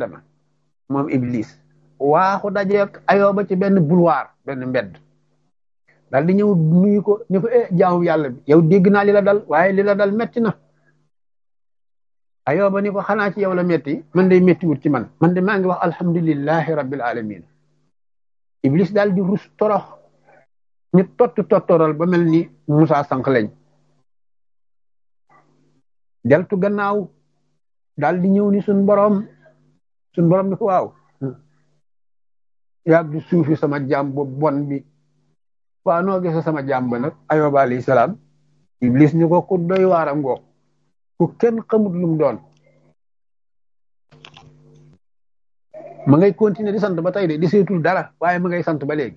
adama moom iblis waaxu dajeek ayooba ci benn boulevard benn mbedd daal di ñëw nuyu ko ni ko eh jaamu yàlla bi yow dégg naa li la dal waaye li la dal metti na ayooba ni ko xanaa ci yow la metti man day metti wut ci man man de maa ngi wax alhamdulillahi rabbil alamin iblis daal di rus torox ñu tott tottoral ba mel ni Musaa sànq lañ deltu gannaaw daal di ñëw ni suñ boroom suñ boroom ni ko waaw yaag di suufi sama jaam bu bon bi waa noo gisa sama jaam ba nag ayoba alayhi salaam iblis ni ko ku doy waaram ngoog ku kenn xamut lum doon ma ngay continuer di sant ba tey de di seetul dara waaye ma ngay sant ba léegi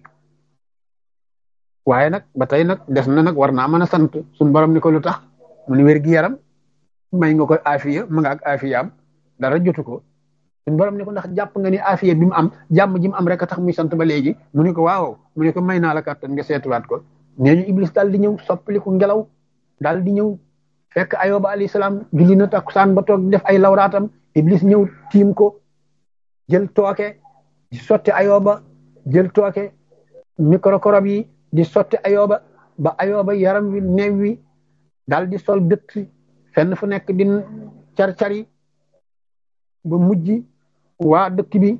waaye nag ba tey nag des na nag war naa mën a sant suñ borom ni ko lu tax mu ni wér gi yaram may nga ko afiya ma nga ak afiyaam dara jotu ko suñ borom ni ko ndax jàpp nga ni afiya bi mu am jàmm ji mu am rek a tax muy sant ba léegi mu ni ko waaw mu ni ko may naa la kàttan nga seetuwaat ko nee ñu iblis daal di ñëw soppaliku ngelaw daal di ñëw fekk ayoba alayhi salaam julli na takkusaan ba toog def ay lawraatam iblis ñëw tiim ko jël tooke di sotti ayoba jël tooke microcorob yi di sotti ayoba ba ayoba yaram wi neew wi daal di sol dëtt fenn fu nekk di car-cari ba mujj waa dëkk bi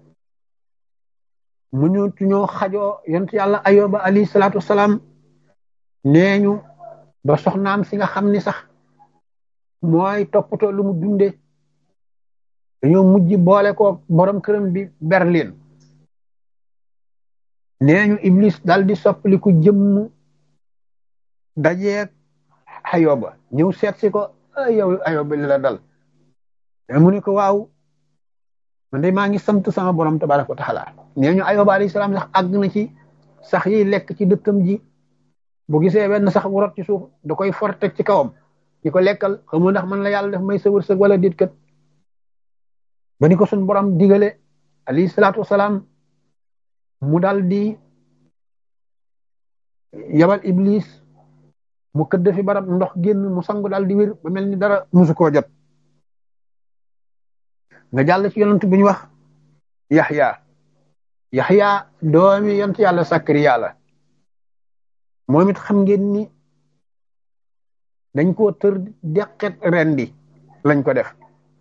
mu ñu ñoo xajoo yont yàlla ayoba alayhi salaatu wasalaam nee ñu ba soxnaam si nga xam ni sax mooy toppatoo lu mu dunde dañoo mujj boole ko borom këram bi Berlin nee ñu Iblis dal di soppaliku jëmm dajeeg ayoba ñëw seet si ko yow ayoba li la dal mu ne ko waaw man de maa ngi sant sama borom tabaraka wa taala nee ñu ayoba alayhi salaam sax àgg na ci sax yiy lekk ci dëkkam ji bu gisee benn sax bu rot ci suuf da koy forteg ci kawam di ko lekkal xamoo ndax man la yàlla def may sa wërsëg wala dit kat ba ni ko suñ borom digale alayhi salaatu wasalaam mu dal di yabal iblis mu këdd fi barab ndox génn mu sangu dal di wér ba mel ni dara musu koo jot nga jàll ci yonent bu ñu wax yaxya yaxya doomi yonent yàlla sakariya la moom it xam ngeen ni dañ koo tër deqet rendi lañ ko def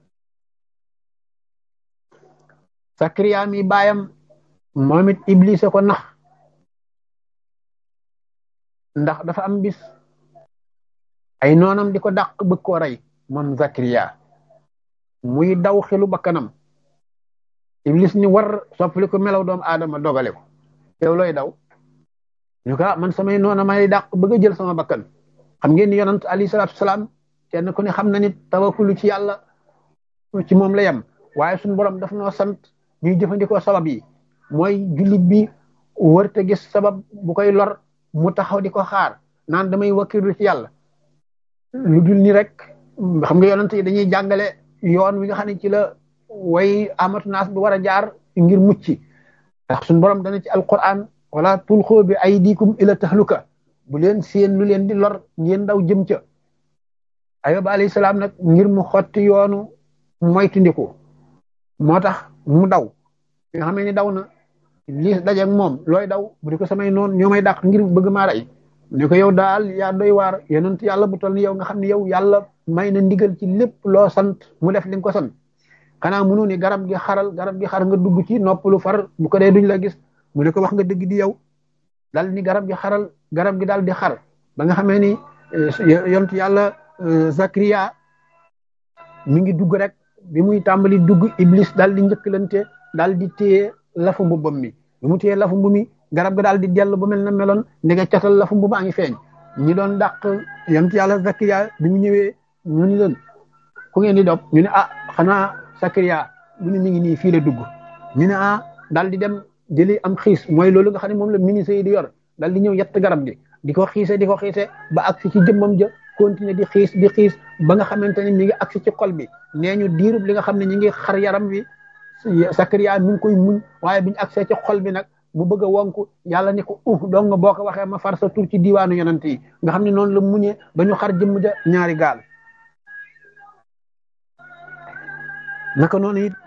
sakariya mi baayam moom it iblis ko nax ndax dafa am bis ay noonam di ko dàq bëgg koo rey moom zakariya muy daw xelu bakkanam iblis ni war soppali ko melaw doomu aadama dogale ko yow looy daw ñu ko man samay noona may dàq bëgg a jël sama bakkan xam ngeen ni yonant alayhi salaatu salaam kenn ku ne xam na nit tawakkulu ci yàlla ci moom la yem waaye suñu borom daf noo sant ñuy jëfandikoo sabab yi mooy jullit bi wërte gis sabab bu koy lor mu taxaw di ko xaar naan damay wakkilu ci yàlla lu dul ni rek xam nga yonant yi dañuy jàngale yoon wi nga xam ne ci la way amatu naas bi war a jaar ngir mucc ndax suñu borom dana ci alquran wala tulxoo bi aydikum ila tahluka bu leen seen lu leen di lor ngeen daw jëm ca ayoba alayhi salaam nag ngir mu xotti yoonu moytundiku moo tax mu daw bi nga xam ne daw na lii dajeeg moom looy daw bu di ko samay noonu ñoo may dàq ngir bëgg maa rey ni ko yow daal yaa doy waar yonent yàlla bu toll ni yow nga xam ne yow yàlla may na ndigal ci lépp loo sant mu def li nga ko sant xanaa mënu ni garab gi xaral garab gi xar nga dugg ci noppalu far bu ko dee duñ la gis mu ne ko wax nga dëgg di yow dal ni garab gi xaral garab gi daal di xar ba nga xamee ni yonent yàlla Zakariya mi ngi dugg rek bi muy tàmbali dugg Iblis daal di njëkkalante daal di téye lafu mbubbam mi bi mu téye lafu mbu mi garab ga daal di dellu ba mel na meloon ndege catal lafu mbu baa ngi feeñ ñi doon dàq yonent yàlla Zakariya bi mu ñëwee ñu ni leen ku ngeen di dog ñu ne ah xanaa Zakariya mu ne mi ngi nii fii la dugg ñu ne ah daal di dem jëli am xiis mooy loolu nga xam ne moom la ministre yi di yor daal di ñëw yett garab gi di ko xiise di ko xiise ba agsi ci jëmmam ja continuer di xiis di xiis ba nga xamante ne mi ngi agsi ci xol bi nee ñu diirub li nga xam ne ñi ngi xar yaram wi Sakariya mi ngi koy muñ waaye biñu agsee ci xol bi nag mu bëgg a wonku yàlla ni ko uh donc boo ko waxee ma far sa tur ci diiwaanu yonent yi nga xam ne noonu la muñee ba ñu xar jëmm ja ñaari gaal naka noonu it